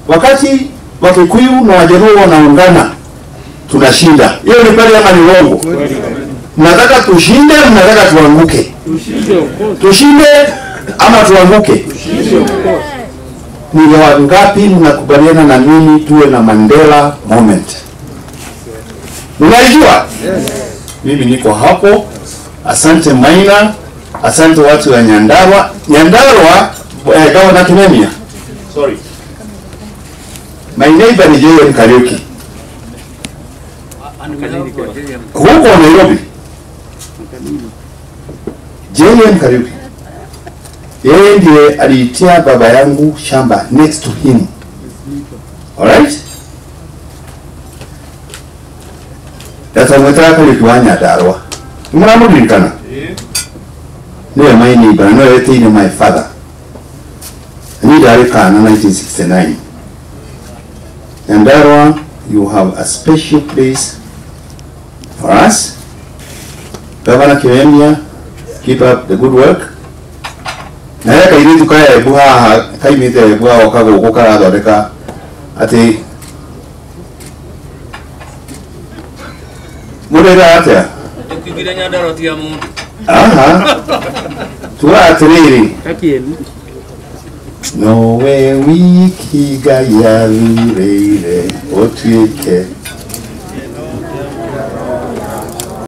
wakati Wakikuyu na Wajaluo wanaungana tunashinda. Hiyo ni kweli ama ni uongo? Mnataka tushinde, mnataka tuanguke? Tushinde ama tuanguke? Ni wangapi mnakubaliana na mimi tuwe na Mandela moment? Unaijua? Mimi niko hapo. Asante Maina, asante watu wa Nyandarua. Nyandarua eh, Gavana Kimemia. Sorry. My neighbor ni Joel Kariuki. Huko Nairobi. JM Kariuki. Yeye ndiye aliitia baba yangu shamba next to him. Alright? Yatamwetera Kariuki wa Nyandarua. Muramuririkana? Niwe my neighbor, niwe weteire my father. Ni ndarĩ kana 1969. Nyandarua, you have a special place for us. Governor Kimemia, keep up the good work. Na ya kairitu kaya ebu haha kaimite ebu haha wakago uko karathondeka ati murera atia Ukigire Nyandarua tiga mundu aha tuga atiriri kakieni nowe wiki ngai yathurĩire ũtuĩke